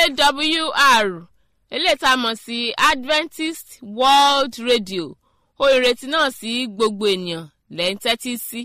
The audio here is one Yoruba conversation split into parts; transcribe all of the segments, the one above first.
awr eléyìí tá a mọ̀ sí adventist world radio ó ìrètí náà sí gbogbo ènìyàn lẹ́ ń tẹ́tí sí.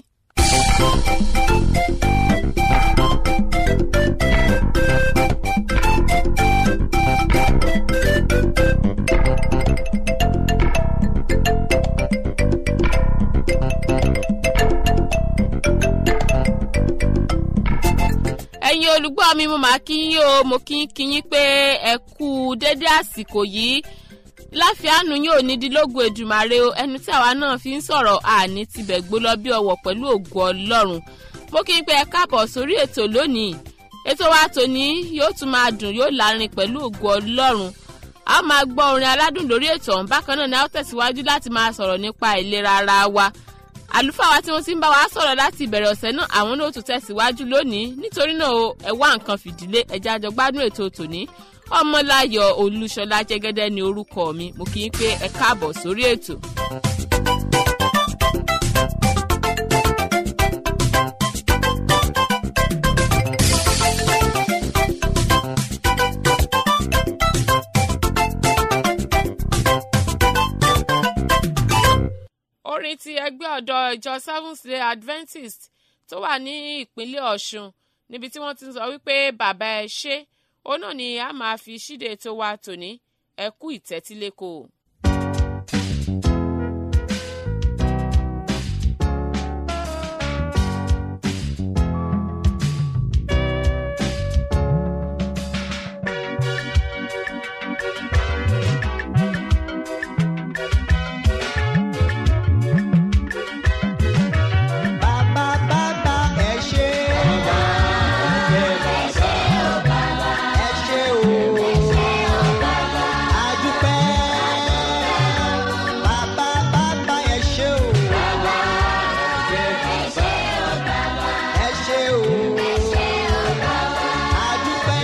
ẹ̀yin olùgbọ́ mi mo máa kí yín o mo kí kí yín pé ẹ kú dédé àsìkò yìí láfíàánú yóò ní dílógún èdùmàrè o ẹnu tí àwa náà fi ń sọ̀rọ̀ àní tibẹ̀ gbó lọ bí ọwọ́ pẹ̀lú ògo ọlọ́run mo kí n pé ẹ káàbọ̀ sórí ètò lónìí ètò wa tòní yóò tún máa dùn yóò lárin pẹ̀lú ògo ọlọ́run a máa gbọ́ orin aládùn lórí ètò ọ̀hún bákan náà ni a ó tẹ̀síwájú láti máa sọ̀rọ̀ nípa ìlera ara wa àlùfáà wa tí wọ́n ti ń bá wa sọ̀rọ̀ láti ìbẹ̀rẹ̀ ọ̀sẹ̀ náà àwọn náà tún tẹ̀síwájú lónìí nítorí náà o ẹ wá nǹkan fìdílé ẹja àjọ gbádùn ètò tòní ọmọláyọ̀ olúṣọlá jẹ́gẹ́dẹ́ ni orúkọ mi mo kì í pé ẹ káàbọ̀ sórí ètò. orin ti ẹgbẹ́ ọ̀dọ́ ìjọ seventh day adventist tó wà ní ìpínlẹ̀ ọ̀ṣun níbi tí wọ́n ti ń sọ wípé bàbá ẹ ṣé òun náà ni a máa fi ṣíde tó wa tòní ẹ kú ìtẹ́tíléko. Bàbá bàbá ẹ ṣé. Ẹ ṣé o. Adúpẹ́. Bàbá bàbá ẹ ṣé o. Ẹ ṣé o. Adúpẹ́.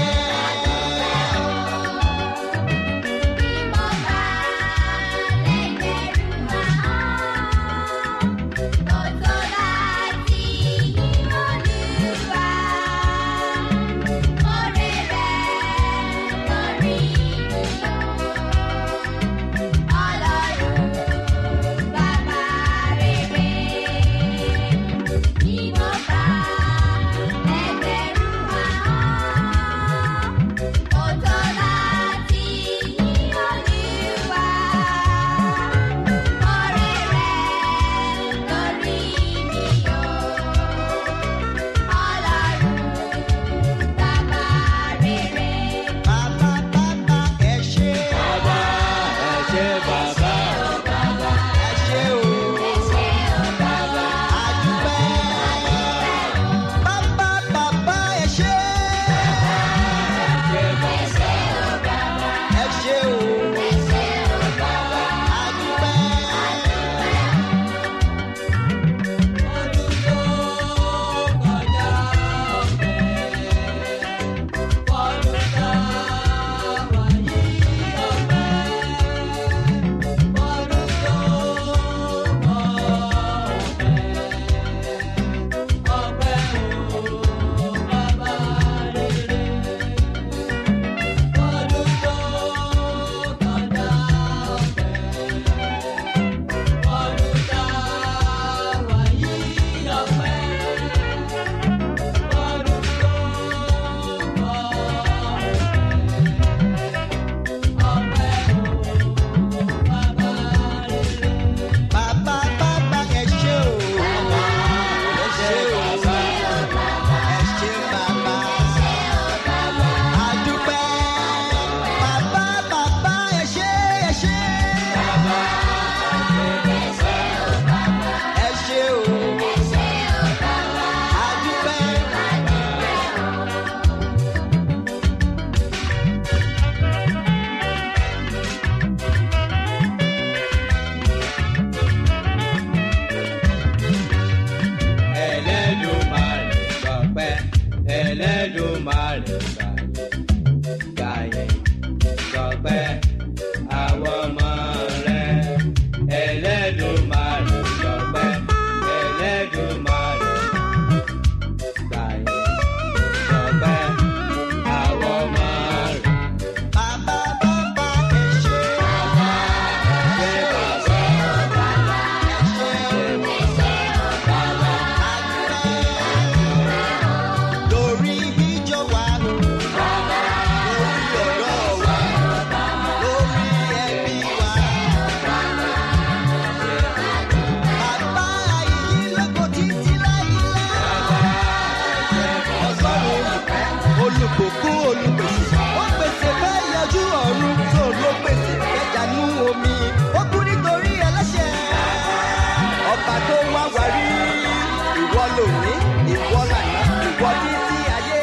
Bàbá bàbá ẹ ṣé. Ẹ ṣé o. Adúpẹ́. Bàbá bàbá ẹ ṣé. Ẹ ṣé o. Adúpẹ́. Bàbá bàbá ẹ ṣé o. Ẹ ṣé o. Ẹ ṣé bàbá. Adúpẹ́. Bàbá bàbá ẹ ṣé ẹ ṣé. Ẹ ṣé o. Adúpẹ́. Ẹlẹ́dùmarè gbọpẹ́ Ẹlẹ́dùmarè gbàyè gbọpẹ́ àwọn ọmọ rẹ̀ Ẹlẹ́dùmarè gbọpẹ́ Ẹlẹ́dùmarè gbàyè gbọpẹ́ àwọn ọmọ rẹ̀. ìbùkún olùpèsè ó pèsè fẹ́ yọjú ọ̀run tó ló pèsè fẹ́ dànù omi ó kú nítorí ẹlẹ́ṣẹ̀ ọba tó wá wárí ìwọ lòní ìwọ lànà ìwọ títí ayé.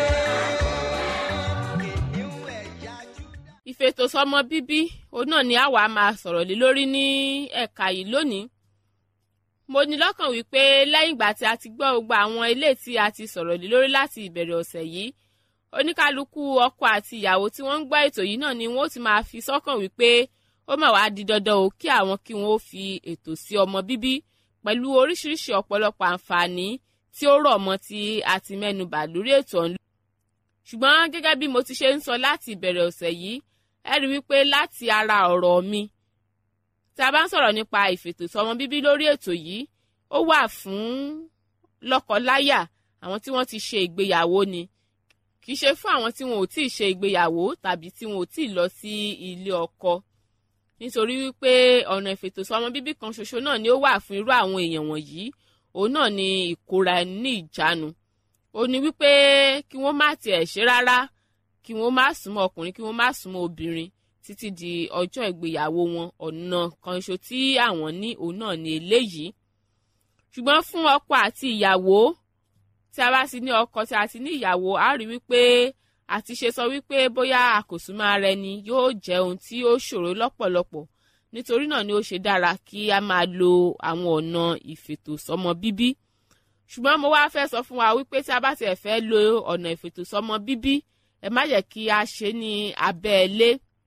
Kìnìún ẹ̀yà Júdà. ìfètòsọ́mọ bíbí òun náà ni àwa máa sọ̀rọ̀ lé lórí ní ẹ̀ka yìí lónìí mo ní lọ́kàn wípé lẹ́yìn ìgbà tí a ti gbọ́ gbogbo àwọn ilé tí a ti sọ̀rọ̀ lé lórí láti ìbẹ̀rẹ̀ ọ̀sẹ̀ yìí oníkálukú ọkọ àti ìyàwó tí wọ́n ń gbọ́ ètò yìí náà ni wọ́n ó ti máa fi sọ́kàn wípé ó mà wá di dandan o kí àwọn kí wọ́n ó fi ètò sí ọmọ bíbí pẹ̀lú oríṣiríṣi ọ̀pọ̀lọpọ̀ àǹfààní tí ó rọ̀ mọ́ tí a ti mẹ́nubà lórí ètò ọ̀hún ṣùgbọ́n gẹ́gẹ́ bí mo ti ṣe ń sọ láti ìbẹ̀rẹ̀ ọ̀sẹ̀ yìí ẹ rí wípé láti ara ọ̀rọ̀ mi tí a bá ń sọ̀rọ̀ nípa ìfètòsọ́mọ bíbí lórí ètò yìí ó wà fún lọ́kọ-láyà àwọn tí wọ́n ti ṣe ìgbéyàwó ni kì í ṣe fún àwọn tí wọn ò tí ì ṣe ìgbéyàwó tàbí tí wọn ò tí ì lọ sí ilé ọkọ nítorí wípé ọ̀nà ìfètòsọ́mọ bíbí kan ṣoṣo náà ni ó wà fún irú àwọn èèyàn wọ̀nyí òun náà ni ìkóra ẹni ní ìjánu ó ní wípé kí wọ́n má tiẹ̀ ṣe rárá kí wọ́n má súnmọ́ ọkùnrin kí wọ́n má súnmọ́ obìnrin títí di ọjọ́ ìgbéyàwó wọn ọ̀nà kan ṣo tí àwọn ní òun náà ní eléyìí ṣùgbọ́n fún ọkọ àti ìyàwó tí a bá ti ní ọkọ tí a ti ní ìyàwó a rí wípé àti ṣe sọ wípé bóyá àkòsùnmọ́ ara ẹni yóò jẹ́ ohun tí ó ṣòro lọ́pọ̀lọpọ̀ nítorí náà ni ó ṣe dára kí a máa lo àwọn ọ̀nà ìfètòsọ́mọ bíbí ṣùgbọ́n mo wá fẹ́ sọ fún wa wípé tí a bá tiẹ̀ fẹ́ lo ọ̀nà ìfètòsọ́mọ bíbí ẹ má jẹ́ kí a ṣe ní abẹ́ ilé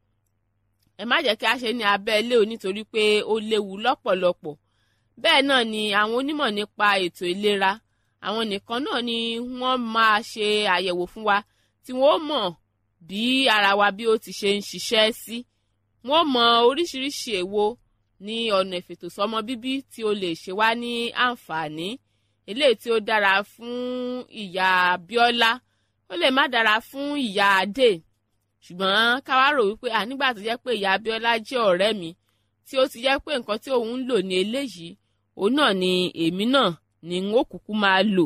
ẹ má jẹ́ kí a ṣe ní abẹ́ ilé o nítorí pé ó léwu lọ́pọ̀lọpọ̀ bẹ́ẹ̀ náà ni àwọn onímọ̀ nípa ètò ìlera àwọn nìkan náà ni wọ́n máa ṣe àyẹ̀wò fún wa tí wọ́n mọ̀ bí ara wa bí ó ti ṣe ń ṣiṣẹ́ sí wọ́n mọ oríṣiríṣi èwo ní ọ̀nà ìfètòsọ́mọ bíbí tí ó lè ṣe wá ní àǹfààní eléyìí tí ó dára fún ìyá Bíọ́lá ó lè má dára fún ìyá Adé ṣùgbọ́n ká wá rò wípé ànígbà tó jẹ́ pé ìyá Abíọ́lá jẹ́ ọ̀rẹ́ mi tí ó ti jẹ́ pé nǹkan tí òun ń lò ní eléyìí òun náà ni èmi náà ni n ó kúkú máa lò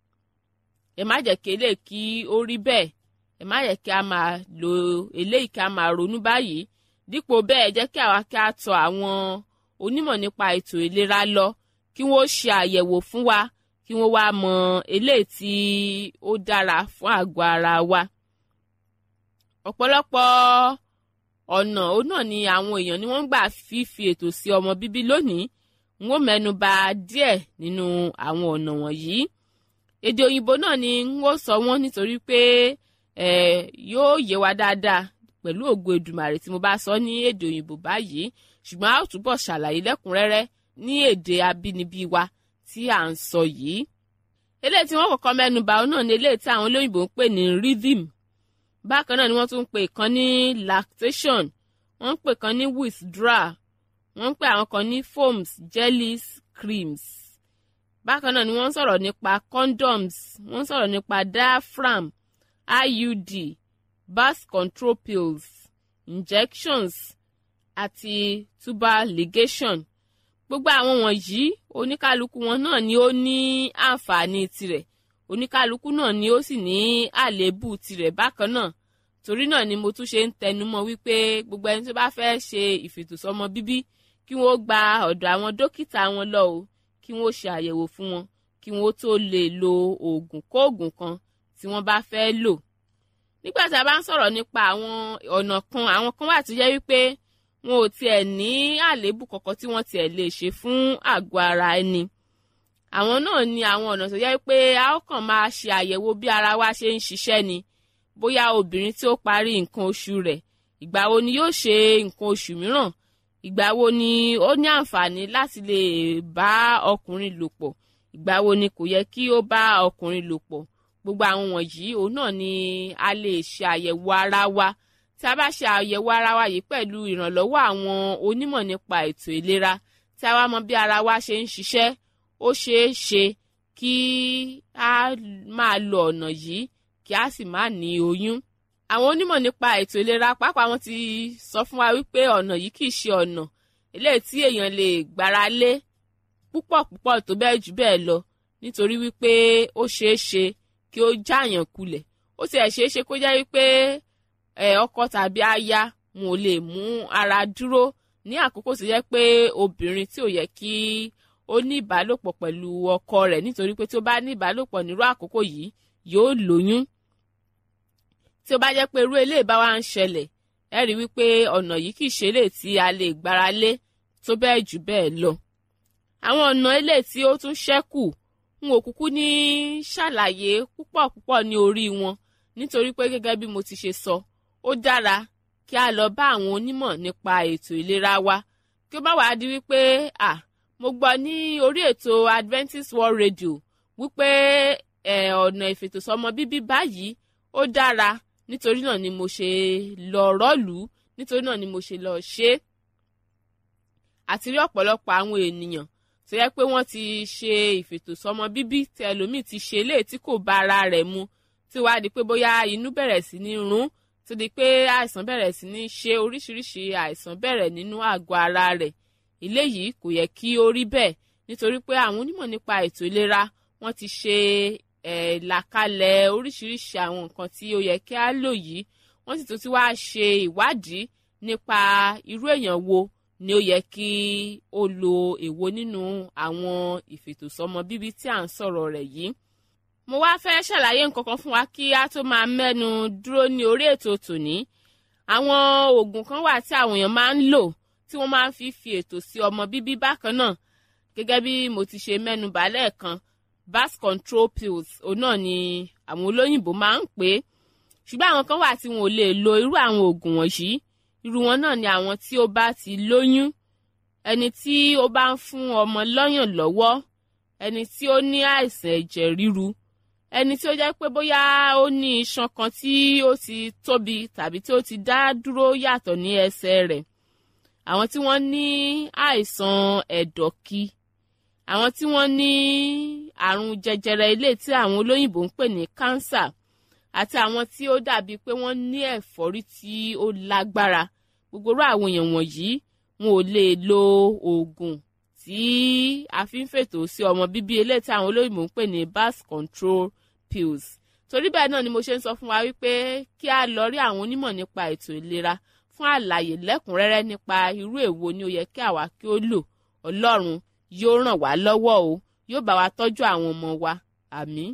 ẹ má jẹ́ kí eléyìí kí ó rí bẹ́ẹ̀ ẹ má jẹ́ kí a máa lo eléyìí kí a máa ronú báyìí dípò bẹ́ẹ̀ jẹ́ kí àwa kí a tọ̀ àwọn onímọ̀ nípa ètò ìlera lọ kí wọ́n ṣe àyẹ̀wò fún wa kí wọ́n wá mọ eléyìí tí ó dára fún àgọ́ ara wa ọ̀pọ̀lọpọ̀ ọ̀nà òun náà ni àwọn èèyàn ni wọ́n ń gbà fífi ètò sí ọmọ bíbí lónìí n ó mẹ́nu bà díẹ̀ nínú àwọn ọ̀nà wọ̀nyí èdè òyìnbó náà ni n ó sọ wọ́n nítorí pé ẹ̀ yóò yé wa dáadáa pẹ̀lú ògo Èdùmàrè tí mo bá sọ ní èdè òyìnbó báyìí ṣùgbọ́n a ó túbọ̀ ṣàlàyé lẹ́kùnrẹ́rẹ́ ní èdè abínibí wa tí à ń sọ yìí eléyìí tí wọ́n kọ́kọ́ mẹ́nu bà òun náà ni eléyìí tí àwọn olóyìnbó ń pè ní rhythm bákan náà ni wọ́n tún ń pè kan ní lactation wọ́n ń pè kan ní withdrawal wọ́n ń pè àwọn kan ní foams jellies creams bákan náà ni wọ́n ń sọ̀rọ̀ nípa condoms wọ́n ń sọ̀rọ̀ nípa diaphragm iud birth control pills injections àti tubal ligation gbogbo àwọn wọ̀nyí oníkálukú wọn náà ni ó ní àǹfààní tirẹ̀ oníkálukú náà ni ó sì ní àléébù tirẹ̀ bákan náà torí náà ni mo tún ṣe ń tẹnumọ́ wípé gbogbo ẹni tó bá fẹ́ ṣe ìfètòsọ́mọ bíbí kí wọ́n gba ọ̀dọ̀ àwọn dókítà wọn lọ o kí wọ́n ṣe àyẹ̀wò fún wọn kí wọ́n tó lè lo oògùn kóògùn kan tí wọ́n bá fẹ́ lò nígbà tí a bá ń sọ̀rọ̀ nípa àwọn ọ̀nà kan àwọn kan wà tó jẹ́ wípé wọn ò tiẹ̀ ní àléébù kankan tí wọ́n tiẹ̀ lè ṣe fún àgọ́ ara ẹni àwọn náà ni àwọn ọ̀nà tó yẹ pé a ó kàn máa ṣe àyẹ̀wò bí ara wa ṣe ń ṣiṣẹ́ ni bóyá obìnrin tí ó parí nǹkan oṣù rẹ̀ ìgbà wo ni yóò ṣe nǹkan oṣù mìíràn ìgbà wo ni ó ní àǹfààní láti lè bá ọkùnrin lò pọ̀ ìgbà wo ni kò yẹ kí ó bá ọkùnrin lò pọ̀ gbogbo àwọn wọ̀nyí òun náà ni a lè ṣe àyẹ̀wò ara wa tí a bá ṣe àyẹ̀wò ara wa yìí pẹ̀lú ìrànlọ́wọ́ àwọn onímọ̀ nípa ètò ìlera tí a wá mọ bí ara wa ṣe ń ṣiṣẹ́ ó ṣeé ṣe kí a máa lo ọ̀nà yìí kí a sì má ní oyún. àwọn onímọ̀ nípa ètò ìlera pàápàá wọn ti sọ fún wa wípé ọ̀nà yìí kì í ṣe ọ̀nà eléyìí tí èèyàn lè gbára lé púpọ̀ púpọ̀ tó bẹ́ẹ̀ jù bẹ́ẹ̀ lọ nítorí wípé ó ṣeé ṣe kí ó jáàyàn kulẹ̀ ó tiẹ̀ ṣeé ṣe kó jẹ́ wípé ọkọ tàbí aya wọn ò lè mú ara dúró ní àkókò tó jẹ́ pé obìnrin tí ò yẹ kí ó ní ìbálòpọ̀ pẹ̀lú ọkọ rẹ̀ nítorí pé tí ó bá ní ìbálòpọ̀ nírú àkókò yìí yóò lóyún tí ó bá jẹ́ pé irú eléyìí bá wá ń ṣẹlẹ̀ ẹ rí wípé ọ̀nà yìí kì í ṣe eléyìí tí a lè gbára lé tó bẹ́ẹ̀ jù bẹ́ẹ̀ lọ àwọn ọ̀nà eléyìí tí ó tún ṣẹ́kù n ò kúkú ní ṣàlàyé púpọ̀ púpọ̀ ní orí wọn nítorí pé gẹ́gẹ́ bí mo ti ṣe sọ ó dára kí a lọ bá àwọn onímọ̀ nípa ètò ìlera wa kí ó bá wàá di wípé à mo gbọ́ ní orí ètò Adventist World Radio wípé ọ̀nà ìfètòsọ́mọ bíbí báyìí ó dára nítorí náà ni mo ṣe lọ rọ́ọ̀lù nítorí náà ni mo ṣe lọ ṣe é àti rí ọ̀pọ̀lọpọ̀ àwọn ènìyàn tó yẹ pé wọ́n ti ṣe ìfètòsọ́mọ bíbí tí ẹlòmíì ti ṣe léè tí kò bá ara rẹ̀ mu tí wàá di pé bóyá inú bẹ̀rẹ̀ sí ní rún tó di pé àìsàn bẹ̀rẹ̀ sí ní ṣe oríṣiríṣi àìsàn bẹ̀rẹ̀ nínú àgọ́ ara rẹ̀ eléyìí kò yẹ kí ó rí bẹ́ẹ̀ nítorí pé àwọn onímọ̀ nípa ètò ìlera wọ́n ti ṣe ẹ̀ làkalẹ̀ oríṣiríṣi àwọn nǹkan tí ó yẹ kí á lò yìí wọ́n sì tún ti wá ṣe ìwádìí nípa irú èèyàn wo ni ó yẹ kí ó lo èwo nínú àwọn ìfètòsọ́mọ bíbí tí à ń sọ̀rọ̀ rẹ̀ yìí mo wá fẹ́ ṣàlàyé nǹkan kan fún wa kí a tó máa mẹ́nu dúró ní orí ètò tòní àwọn oògùn kan wà tí àwọn èèyàn máa ń lò tí wọ́n máa ń fi fi ètò sí ọmọ bíbí bákan náà gẹ́gẹ́ bí mo ti ṣe mẹ́nu bà lẹ́ẹ̀kan birth control pills òun náà ni àwọn olóyìnbó máa ń pè é ṣùgbọ́n àwọn kan wà tí wọn ò lè lo irú àwọn oògùn wọ̀nyí irú wọn náà ni àwọn tí ó bá ti lóyún ẹni tí ó bá ń fún ọmọ lọ́yàn lọ́wọ́ ẹni tí ó ní àìsàn ẹ̀jẹ̀ ríru ẹni tí ó jẹ́ pé bóyá ó ní iṣan kan tí ó ti tóbi tàbí tí ó ti dá dúró yàtọ̀ ní ẹsẹ̀ rẹ̀ àwọn tí wọ́n ní àìsàn ẹ̀dọ̀kì àwọn tí wọ́n ní àrùn jẹjẹrẹ ilé tí àwọn olóyìnbó ń pè ní cancer àti àwọn tí ó dàbí pé wọ́n ní ẹ̀fọ́rí tí ó lágbára gbogbo irú àwọn èèyàn wọ̀nyí wọn ò lè lo oògùn tí a fi ń fètò sí ọmọ bíbí eléyìí tí àwọn olóyìnbó ń pè ní birth control pills torí bẹ́ẹ̀ náà ni mo ṣe ń sọ fún wa wípé kí a lọ rí àwọn onímọ̀ nípa ètò ìlera fún àlàyé lẹ́kùnrẹ́rẹ́ nípa irú èwo ni ó yẹ kí àwa kí ó lò ọlọ́run yóò ràn wá lọ́wọ́ o yóò bá wa tọ́jú àwọn ọmọ wa àmín.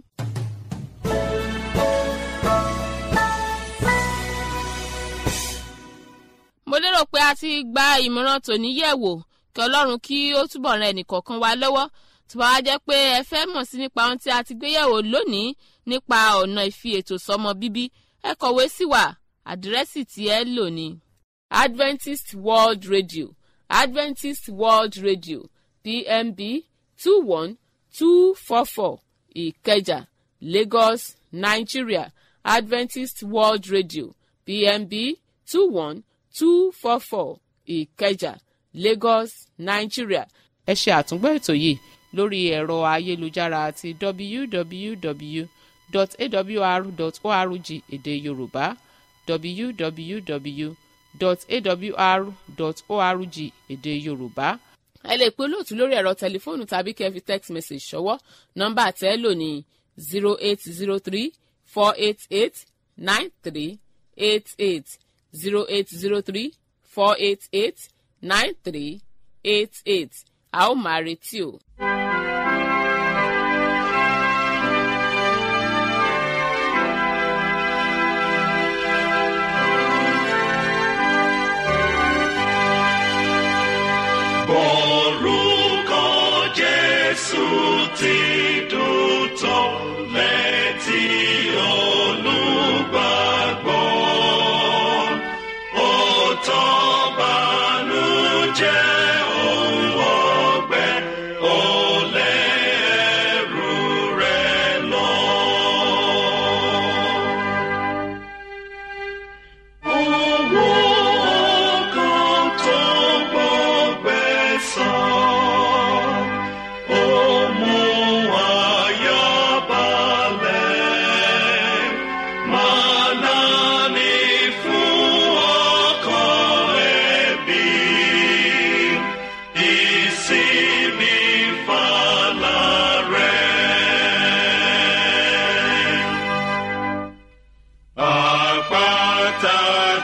mo lérò pé a ti gba ìmọ̀ràn tòní yẹ̀ wò kí ọlọ́run kí ó túbọ̀ ran ẹnìkọ̀ọ̀kan wa lọ́wọ́ tó bá wá jẹ́ pé ẹ fẹ́ mọ̀ sí nípa ohun tí a ti gbé yẹ̀wò lónìí nípa ọ̀nà ìfi ètò sọmọ bíbí ẹ kọ̀wé sí wa àdírẹ́sì tí ẹ lò ní Adventist World Radio Adventist World Radio PMB two one two four four Ìkẹjà Lagos Nigeria Adventist World Radio PMB two one two four four Ìkẹjà Lagos Nigeria. ẹ ṣe àtúngbọ́ ètò yìí lórí ẹ̀rọ ayélujára àti www.awr.org èdè Yorùbá www.awr.org èdè Yorùbá. ẹ lè pe olóòtú lórí ẹ̀rọ tẹlifóònù tàbí kẹ́ fi text message ṣọwọ́ nọ́mbà tẹ́ lò ní zero eight zero three four eight eight nine three eight eight zero eight zero three four eight eight nine three eight eight a ó máa retí o. Orúkọ Jésù ti dùn tó létí olùgbàgbọ́. Ó tán bànújẹ́ òun ọgbẹ́, ó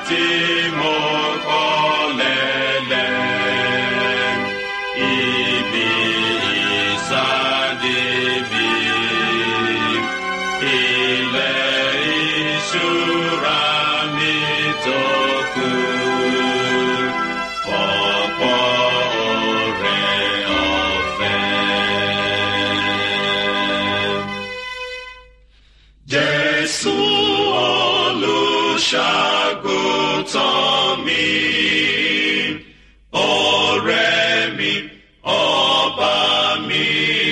tí mo kọ́ lẹ́lẹ̀ ibi ìsáde mi ilẹ̀ ìṣúra mi tó kù ọ̀pọ̀ ọ̀rẹ́ ọ̀fẹ́. Jésù olùṣàgùtàn mi, ọ̀rẹ́ mi, ọba mi,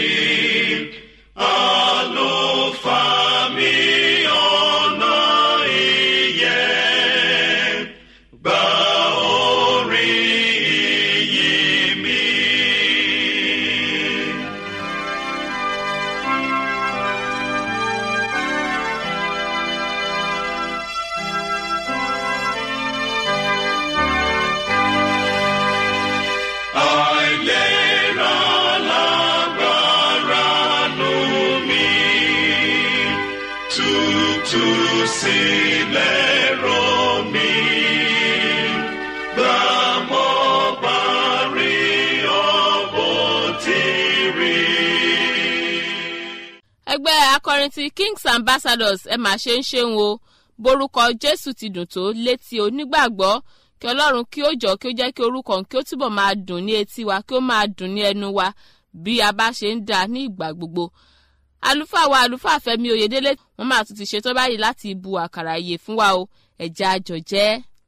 àlùfáà mi, ọ̀nà ìyè, gba orin ìyìn mi. àìlera lágbára nù mí tútù sílẹ̀ rọ mí gbà mọ́ bá rí ọ̀bọ̀ tí rí. ẹgbẹ́ akọrin ti kings ambassadors ẹ mà ṣe ń ṣeun o borúkọ jésù ti dùn tó létí onígbàgbọ́ kí ọlọ́run kí ó jọ kí ó jẹ́ kí orúkọ òun kí ó túbọ̀ máa dùn ní etí wa kí ó máa dùn ní ẹnu wa bí a bá ṣe ń dà ní ìgbà gbogbo àlùfáà wa àlùfáà fẹ́mi oyèdélé wọ́n máa tún ti ṣetán báyìí láti bu àkàrà ìyè fún wa o ẹ̀já àjọ jẹ́.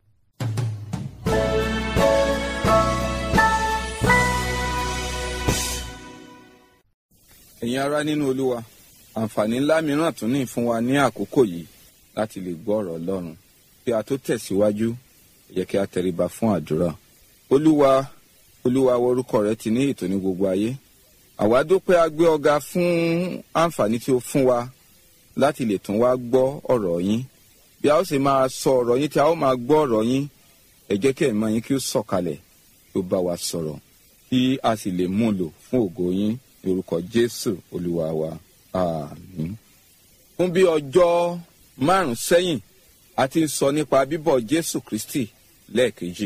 ẹ̀yin ará nínú olúwa àǹfààní ńlá mìíràn tún ní fún wa ní àkókò yìí láti lè gbọ́ ọ̀rọ̀ ọlọ́run kí a tó tẹ̀síwájú ẹ jẹ́ kí a tẹríba fún àdúrà olúwa olúwa wo orúkọ rẹ ti ní ètò ní gbogbo ayé àwa dúpẹ́ a gbé ọ̀gá fún àǹfààní tí o fún wa láti lè tún wá gbọ́ ọ̀rọ̀ yín bí a ó sì máa sọ ọ̀rọ̀ yín tí a ó máa gbọ́ ọ̀rọ̀ yín ẹ jẹ́ kí ẹ̀mọ́ yín kí ó sọ̀kalẹ̀ kí ó bá wa sọ̀rọ̀ kí a sì lè mú un lò fún ògo yín ní orúkọ jésù olúwa wa àmín. fún bí ọjọ́ márùn-ún sẹ́yìn a ti ń sọ nípa bíbọ̀ jésù kristi lẹ́ẹ̀kejì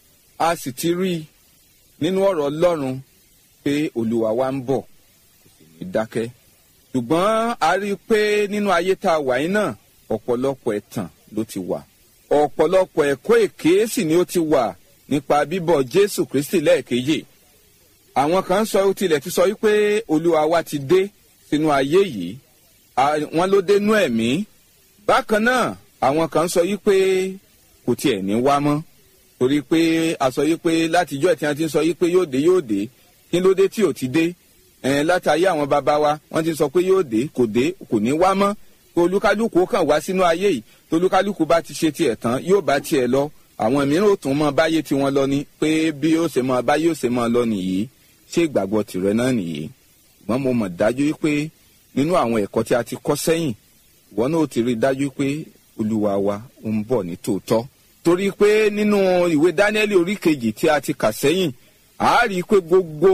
a sì ti rí i nínú ọ̀rọ̀ ọlọ́run pé olúwa wa ń bọ̀ kò sì ní dákẹ́ ṣùgbọ́n a rí i pé nínú ayé tá a wà yín náà ọ̀pọ̀lọpọ̀ ẹ̀tàn ló ti wà ọ̀pọ̀lọpọ̀ ẹ̀kọ́ èké sì ni ó ti wà nípa bíbọ̀ jésù kristi lẹ́ẹ̀kejì àwọn kan sọ ó tilẹ̀ ti sọ wípé olúwa wa ti dé sínú ayé yìí À- wọn ló dénú ẹ̀mí bákan náà àwọn kan sọ wípé kò tiẹ̀ ní wá mọ́ torí pé a sọ wípé látijọ́ tí wọ́n ti ń sọ wípé yóò dé yóò dé kí ló dé tí ò ti dé ẹ̀ẹ́n látàyé àwọn bàbá wa wọ́n ti sọ pé yóò dé kò dé kò ní wá mọ́ kó olúkálùkù ó kàn wá sínú ayé yìí tó olúkálùkù bá ti ṣe tiẹ̀ tán yóò bá tiẹ̀ lọ àwọn mìíràn ò tún mọ báyé tiwọn lọ ni pé bí ó ṣe mọ báyé ó ṣe mọ lọ nìyí ṣé ìgbàgbọ́ tìrẹ náà nìyí ṣùgbọ́n mo mọ̀ dájú wípé nínú àwọn ẹ̀kọ́ tí a ti kọ́ sẹ́yìn ìwọ náà ó ti rí i dájú pé olúwa wa ń bọ̀ ní tòótọ́ torí pé nínú ìwé dáníẹ́lì orí kejì tí a ti kà sẹ́yìn a rí i pé gbogbo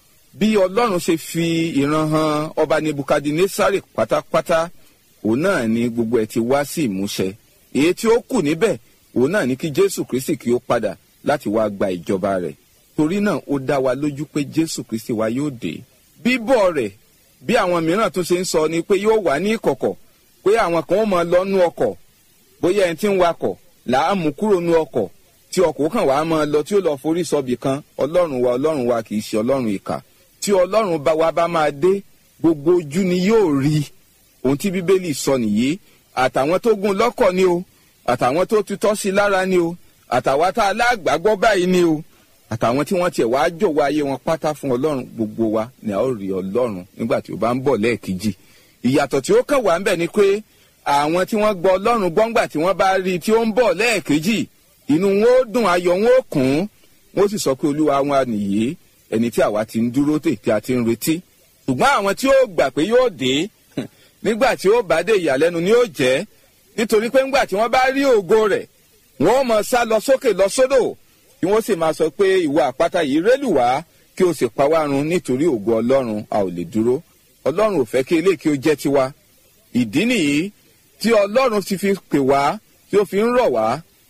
bí ọlọ́run ṣe fi ìran han ọba nebukadnesari pátápátá òun náà ni gbogbo ẹ̀ ti wá sí ìmúṣẹ èyí tí ó kù níbẹ̀ òun náà ni kí jésù kristi kí ó padà láti wá gba ìjọba rẹ̀ torí náà ó dá wa lójú pé jésù kristi wa yóò dé bíbọ̀ rẹ̀ bí àwọn mìíràn tún ṣe ń sọ ni pé yóò wà ní ìkọ̀kọ̀ pé àwọn kan ó mọ lọ́nú ọkọ̀ bóyá ẹni tí ń wakọ̀ là á mú kúrò nú ọkọ̀ tí ọkọ̀ kan wàá máa lọ tí ó lọ forí sọbì kan ọlọ́run wa ọlọ́run wa kì í ṣe ọlọ́run ìkà tí ọlọ́run bá wa bá máa dé gbogbo ojú ni yóò rí ohun tí bíbélì sọ nìyí àtàwọn tó gún lọ́kọ̀ ni o àtàwọn tó tutọ́ sí lára ni o àtàwọn tá a lágbàgbọ́ báyìí ni o àtàwọn tí wọ́n tiẹ̀ wá jọ̀wọ́ ayé wọn pátá fún ọlọ́run gbogbo wa ni a ó rí ọlọ́run nígbà tí ó bá ń bọ̀ lẹ́ẹ̀kejì ìyàtọ̀ tí ó kàn wá ń bẹ̀ ni pé àwọn tí wọ́n gbọ́ ọlọ́run gbọ́ngbà tí wọ́n bá rí i tí ó ń bọ̀ lẹ́ẹ̀kejì inú wọn ó dùn ayọ̀ wọn ó kùn ún wọ́n sì sọ pé olúwa wọn nìyí ẹni tí àwa ti ń dúró tè tí a ti ń retí ṣùgbọ́n àwọn tí ó gbà pé yóò dé nígbà tí ó bá dé ìyàlẹ́nu ni ó jẹ́ nítorí pé ńgbà tí wọ́n bá rí ògo rẹ̀ wọ́n mọ̀ sá lọ sókè lọ sódò kí wọ́n sì máa sọ pé ìwọ àpáta yìí rélù wá kí o sì pa wá run nítorí ògo ọlọ́run a ò lè dúró ọlọ́run ò fẹ́ kí eléyìí kí ó jẹ́ tiwa ìdí nìyí tí ọlọ́run ti fi pè wá tí ó fi ń rọ̀ wá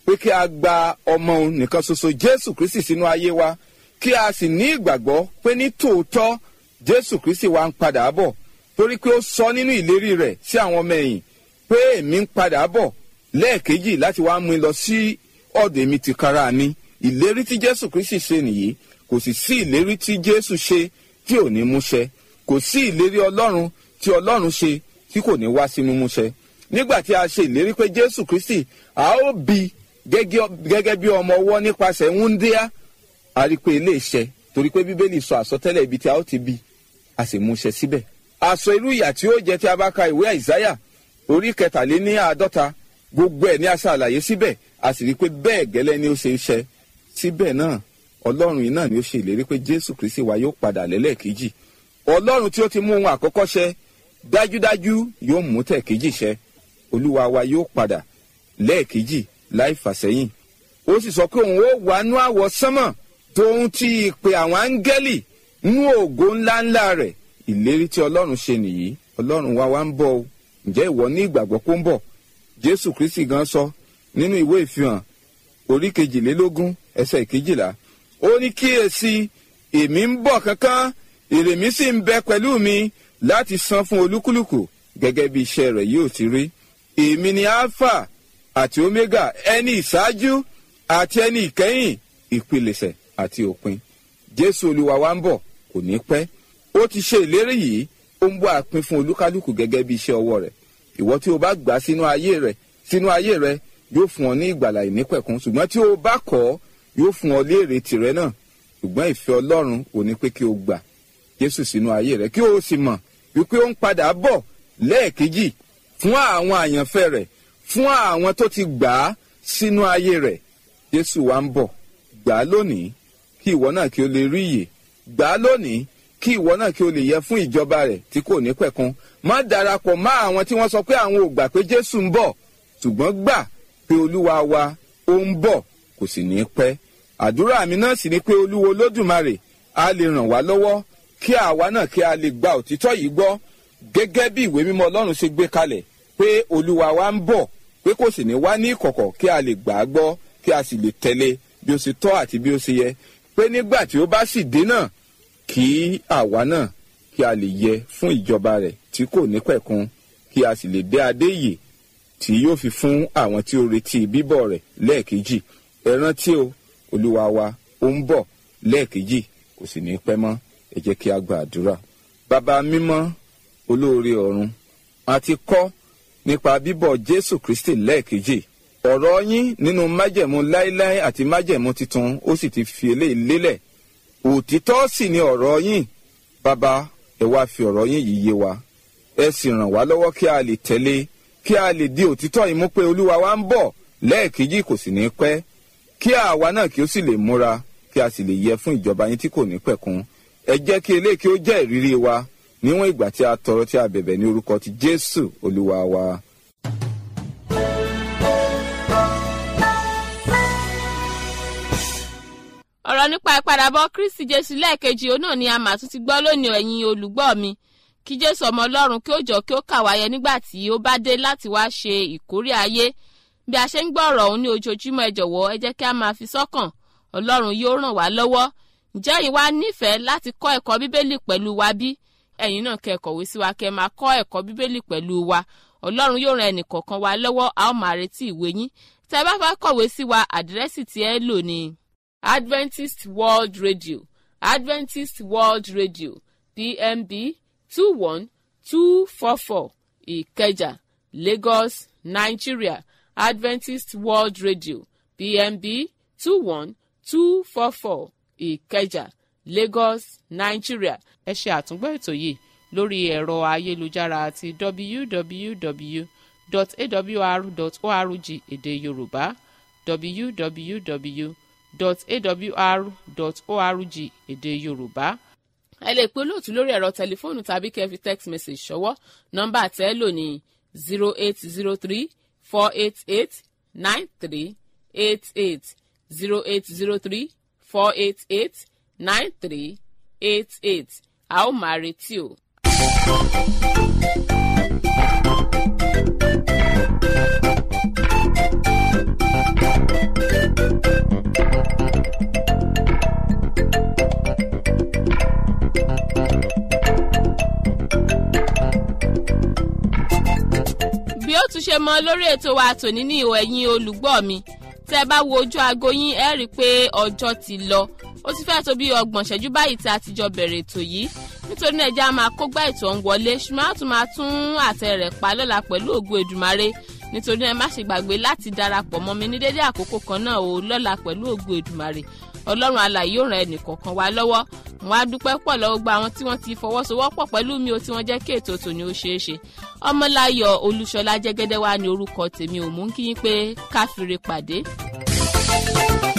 pé kí a gba ọmọ òun nìkan ṣoṣo jésù kristi sínú ayé wa kí a sì ní ìgbàgbọ́ pé ní tòótọ́ jésù kristi wa ń padà bọ̀ torí pé ó sọ nínú ìlérí rẹ̀ sí àwọn ọmọ ẹ̀yìn pé èmi ń padà bọ̀ lẹ́ẹ̀kejì láti wá mú un lọ sí ọ̀dọ̀ èmi tìkára mi ìlérí tí jésù kristi ṣe nìyí kò sì sí ìlérí tí jésù ṣe tí ò ní múṣẹ kò sí ìlérí ọlọ́run tí ọlọ́run ṣe tí kò ní wá sí mímúṣẹ nígbà tí a ṣe ìlérí pé jésù kristi a ó bí gẹ́gẹ́ bí ọmọ ọwọ́ nípasẹ̀ wúndíá a rí i pé ilé iṣẹ́ torí pé bíbélì sọ àsọtẹ́lẹ̀ ibi tí a ó ti bí a sì múṣẹ síbẹ̀ àsọ irú ìyà tí ó jẹ tí a bá ka ìwé àìsáyà orí kẹtàléní àádọ́ta gbogbo ẹ̀ ní a ṣàlàyé síbẹ̀ a sì rí i pé bẹ́ẹ̀ gẹ́lẹ́ ni ó ṣe iṣẹ́ síbẹ̀ náà ọlọ́run yìí náà ni ó ṣe ìlérí pé jésù kristi wa yóò padà lẹ́lẹ́kejì ọlọ́run tí ó ti mú ohun àkọ́kọ́ ṣẹ dájúdájú yóò mú tẹ̀kejì ṣẹ olúwa wa yóò padà lẹ́ẹ̀kejì láì fàsẹ́yìn ó sì sọ pé òun ó wà nú àwọ̀ sánmọ̀ tóun ti ìpè àwọn áńgẹ́lì nú ògo ńláńlá rẹ̀ ìlérí tí ọlọ́run ṣe nìyí ọlọ́run wa wá ń bọ̀ o ǹjẹ́ ìwọ ní ìgbàgbọ́ pé ó ń bọ̀ jésù kristi gan sọ nínú ìwé ìfihàn orí kejìlélógún ẹsẹ̀ ìkejìlá ó ní kíyèsí èmi ń bọ̀ kankan èrè mi sì ń bẹ pẹ̀lú mi láti san fún olúkúlùkù gẹ́gẹ́ bí iṣẹ́ rẹ̀ yóò ti rí èmi ni alpha àti omega ẹni ìṣáájú àti ẹni ìkẹyìn ìpilẹ̀ṣẹ̀ àti òpin jésù olúwa wa ń bọ̀ kò ní pẹ́ ó ti ṣe ìlérí yìí ó ń bọ́ àpín fún olúkálùkù gẹ́gẹ́ bí iṣẹ́ ọwọ́ rẹ̀ ìwọ tí o bá gbà sínú ayé rẹ̀ sínú ayé rẹ̀ yóò fún ọ ní ìgbàlà ìnípẹ̀kún ṣùgbọ́n tí o bá kọ̀ ọ́ yóò fún ọ léèrè tìrẹ náà ṣùgbọ́n ìfẹ́ ọlọ́run ò ní pé kí o gbà jésù sínú ayé rẹ̀ kí o sì mọ̀ wípé ó ń padà bọ̀ lẹ́ẹ̀kejì fún àwọn àyànfẹ́ rẹ̀ fún àwọn tó ti gbà á sínú ayé rẹ̀ jésù wa ń bọ̀ gbà á lónìí kí ìwọ náà kí o lè rí ìyè gbà á lónìí kí ìwọ náà kí o lè yẹ fún ìjọba rẹ̀ tí kò ní pẹ̀kun má darapọ̀ mọ́ àwọn tí wọ́n sọ pé àwọn ò gbà pé jésù ń bọ̀ ṣùgbọ́n gbà pé olúwa wa ó ń bọ̀ kò sì ní pẹ́ àdúrà mi náà sì ni pé olúwo lódùmarè á lè ràn wá lọ́wọ́ kí àwa náà kí a lè gba òtítọ́ yìí gbọ́ gẹ́gẹ́ bí ìwé mímọ́ ọlọ́run ṣe gbé kalẹ̀ pé olúwa wa ń bọ̀ pé kò sì ní wá ní ìkọ̀kọ̀ kí a lè gbà á gbọ́ kí a sì lè tẹ̀lé bí ó ṣe tọ́ àti bí ó ṣe yẹ pé nígbà tí ó bá sì dé náà kí àwa náà kí a lè yẹ fún ìjọba rẹ̀ tí kò ní pẹ̀kun kí a sì lè dé adé ìyè tí yóò fi fún àwọn tí ó retí bíbọ̀ rẹ̀ lẹ́ẹ̀kejì ẹ rántí o olúwa wa ó ń bọ̀ lẹ́ẹ̀kejì kò sì ní pẹ́ mọ́ ẹ jẹ́ kí a gba àdúrà bàbá mímọ́ olóore ọ̀run a ti kọ́ nípa bíbọ̀ jésù kristi lẹ́ẹ̀kejì ọ̀rọ̀ yín nínú májẹ̀mú láéláé àti májẹ̀mú titun ó sì ti fi eléyìí lélẹ̀ òtítọ́ sì ni ọ̀rọ̀ yín bàbá ẹ wá fi ọ̀rọ̀ yín yìí yé wa ẹ sì ràn wá lọ́wọ́ kí a lè tẹ̀lé kí a lè di òtítọ́ yìí mú pé olúwa wa ń bọ̀ lẹ́ẹ̀kejì kò sì ní pẹ́ kí àwa náà kí ó sì lè múra kí a sì lè yẹ fún ìjọba yín tí kò ní pẹ̀kun ẹ jẹ́ kí eléyìí kí ó jẹ́ ìrírí wa níwọ̀n ìgbà tí a tọrọ tí a bẹ̀bẹ̀ ní orúkọ ti jésù olúwa wa. ọ̀rọ̀ nípa ìpadàbọ̀ kristi jésù lẹ́ẹ̀kejì òun náà ni a mà tún ti gbọ́ lónìí ẹ̀yin olùgbọ́ mi kí jésù ọmọ ọlọ́run kí ó jọ kí ó kà wáyé nígbà tí ó bá dé láti wá ṣe ìkórè ayé bí a ṣe ń gbọ́ ọ̀rọ̀ òun ní ojoojúmọ́ ẹ jọ̀wọ́ ẹ jẹ́ kí a máa fi sọ́kàn ọlọ́run yóò ràn wá lọ́wọ́ ǹjẹ́ ẹ̀yin wá nífẹ̀ẹ́ láti kọ́ ẹ̀kọ́ bíbélì pẹ̀lú wa bí ẹ̀yin náà kẹ́ kọ̀wé sí wa kẹ́ máa kọ́ ẹ̀kọ́ bíbélì pẹ̀lú wa ọlọ́run yóò ran ẹnìkọ̀ọ̀kan wa lọ́wọ́ a ó máa retí ìwé yín tẹ́ bá fẹ́ kọ̀wé sí wa àdírẹ́sì tí ẹ lò ní adventist world radio adventist world radio pmb two one two four four ìkẹjà lagos nigeria adventist world radio pmb two one two four four ìkẹjà lagos nigeria ẹ ṣe àtúngbọ́ ètò yìí lórí ẹ̀rọ ayélujára àti www.awr.org èdè yorùbá www.awr.org èdè yorùbá ẹ lè pe olóòtú lórí ẹ̀rọ tẹlifóònù tàbí kẹ́ fi text message ṣọwọ́ nọ́mbà tẹ́ lò ní zero eight zero three four eight eight nine three eight eight zero eight zero three four eight eight nine three eight eight a ó máa retí o. mọ lórí ètò wa tòní ní ìhò ẹ̀yìn olùgbọ́ mi tẹ́ ẹ bá wo ojú aago yín ẹ rí i pé ọjọ́ ti lọ ó ti fẹ́ẹ́ tó bí ọgbọ̀n ṣẹ́jú báyìí tí a ti jọ bẹ̀rẹ̀ ètò yìí nítorí náà ẹja máa kógbá ètò ọ̀hún wọlé ṣùgbọ́n a tún máa tún àtẹ rẹ̀ pa lọ́la pẹ̀lú ògo èdùmarè nítorí náà ẹ má ṣe gbàgbé láti darapọ̀ mọ́ mi ní dédé àkókò kan náà o lọ́la pẹ̀lú ògo èdùmarè ọlọ́run alàyè yóò ran ẹnìkọ̀ọ̀kan wa lọ́wọ́ wọn á dúpẹ́ pọ̀ lọ́wọ́ gba àwọn tí wọ́n ti fọwọ́sowọ́pọ̀ pẹ̀lú mi o tí wọ́n jẹ́ kí ètò tòní ó ṣeé ṣe ọmọláyọ̀ olúṣọlá jẹ́gẹ́dẹ́ wa ní orúkọ tèmi ò mú kí yín pé káfíńre pàdé.